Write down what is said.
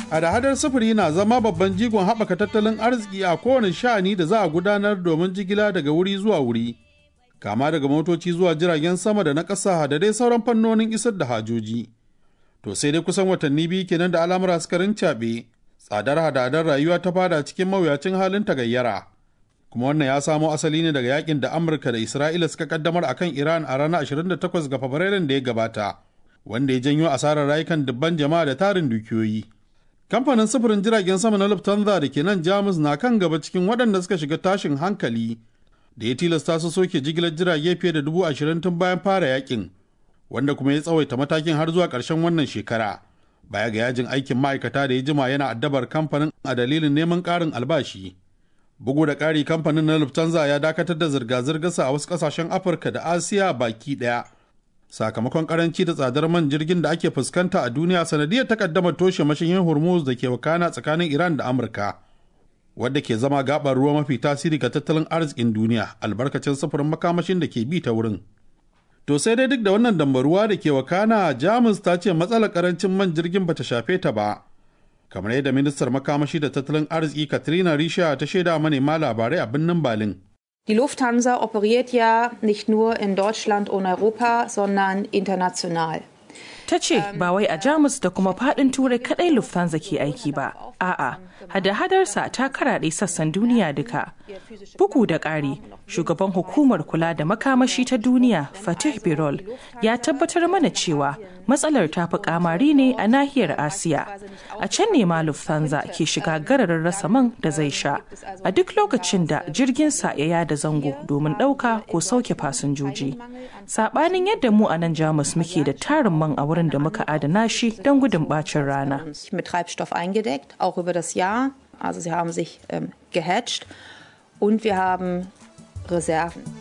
hada-hadar sufuri na zama babban jigon haɓaka tattalin arziki a kowane sha'ani da za a gudanar domin jigila daga wuri zuwa wuri kama daga motoci zuwa jiragen sama da na ƙasa da dai sauran fannonin isar da hajoji to sai dai kusan watanni biyu kenan da al'amura suka rincaɓe tsadar hada-hadar rayuwa ta fada cikin mawuyacin halin tagayyara kuma wannan ya samo asali ne daga yakin da amurka da isra'ila suka kaddamar akan iran a ranar 28 ga fabrairun da ya gabata wanda ya janyo asarar rayukan dubban jama'a da tarin dukiyoyi kamfanin sufurin jiragen sama na lufthansa da ke nan jamus na kan gaba cikin waɗanda suka shiga tashin hankali da ya tilasta su soke jigilar jirage fiye da dubu ashirin tun bayan fara yakin wanda kuma ya tsawaita matakin har zuwa ƙarshen wannan shekara baya ga yajin aikin ma'aikata da ya jima yana addabar kamfanin a dalilin neman ƙarin albashi bugu da ƙari kamfanin na lufthansa ya dakatar da zirga-zirgarsa a wasu ƙasashen afirka da asiya baki ɗaya sakamakon karanci da tsadar man jirgin da ake fuskanta a duniya sanadiyar takaddamar toshe mashiyin hormuz da ke wakana tsakanin iran da amurka wadda ke zama gabar ruwa mafi tasiri ga tattalin arzikin duniya albarkacin sufurin makamashin da ke bi ta wurin to sai dai duk da wannan dambaruwa da ke wakana jamus ta ce matsalar karancin man jirgin bata shafe ta ba kamar yadda ministar makamashi da tattalin arziki katrina risha ta shaida manema labarai a birnin berlin Die Lufthansa operiert ja nicht nur in Deutschland und Europa, sondern international. Ta ce ba wai a Jamus da kuma fadin Turai kadai Lufthansa ke aiki ba, a'a, hada-hadarsa ta karaɗe sassan duniya duka. Bugu da ƙari, shugaban hukumar kula da makamashi ta duniya Fatih Birol ya tabbatar mana cewa matsalar ta fi kamari ne a nahiyar Asiya. A can ne ma Lufthansa ke shiga gararin rasa man da zai sha. A duk lokacin da jirginsa ya yada zango domin ɗauka ko sauke fasinjoji. Saɓanin yadda mu a nan Jamus muke da tarin man a wurin da muka adana shi don gudun ɓacin rana. Mit Treibstoff eingedeckt, auch über das Jahr. Also sie haben sich ähm, gehatcht und wir haben Reserven.